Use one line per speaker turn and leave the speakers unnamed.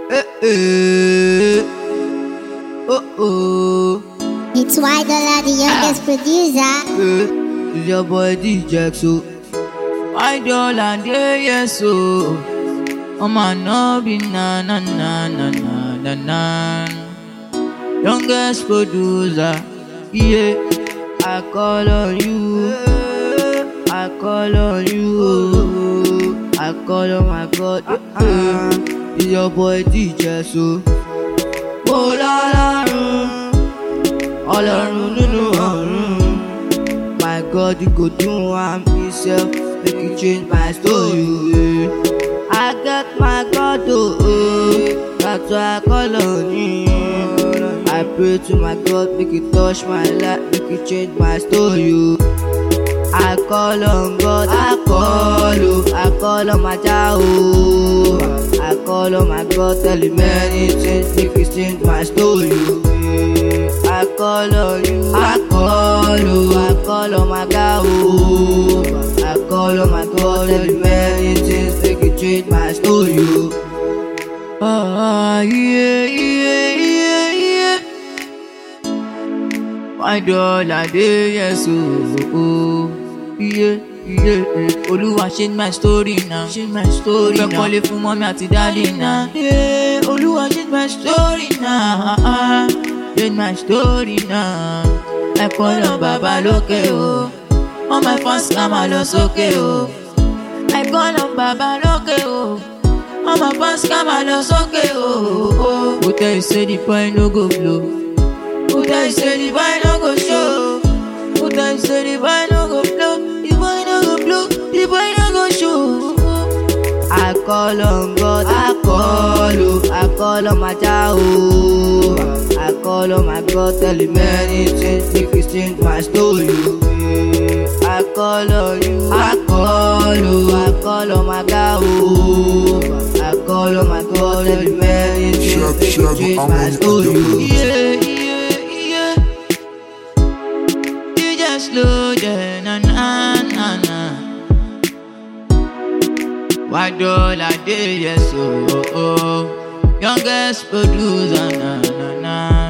Eh, eh. Oh, oh.
It's why Dollar, the youngest producer.
Eh. It's your boy DJ so. I don't land there, yes, so. Oh, man, no be na na na na na na na. Youngest producer, yeah. I call on you. I call on you. I call on my God. Uh, it's your boy DJ so. Mo lọ́lọ́run, ọlọ́run nínú ọ̀run. My God, you go do am himself, make you change my story. yeah. I get my God, oh, oh, that's why I call on him. I pray to my God, make you touch my life, make you change my story. oh. I call on God, I call, oh, I call on my child, oh. I call on my God, tell him many things, make you change my story. oh, yeah. I call on you, I call, oh, I call on my God, oh. I call on my God, tell him many things, make you change my story. oh. Ah, yeah, yeah, yeah, yeah. My dollar day, yes, oh, oh, yeah, yeah, yeah. Olúwa change my story now, change my story now. Fẹ́ kọ́lé fún mọ́mí àti dáàdì náà. Yeah, Olúwa change my story now, change my story now. Ẹ kọ́lọ̀ bàbá lókè o, all my fans ká máa lọ sókè o. Ẹ kọ́lọ̀ bàbá lókè o, all my fans ká máa lọ sókè o. Who tell you say the boy no go blow? Who tell you say the boy no go show? Who tell you say the boy no go blow? The boy no go blow, the boy no go show. I call on God, I call, oh, I call on my child, oh. I call on my God, tell him many things, make you change my story. oh, yeah. I call on you, I call, oh, I call on my God, oh. I call on my God, tell him many things,
Chef,
make you
chef,
change
I'm
my
on
story.
the
oh,
move.
Yeah, yeah, yeah. You just slow down, na na na na. Why dollar day, yes, oh, oh, oh. Youngest producer, na na na.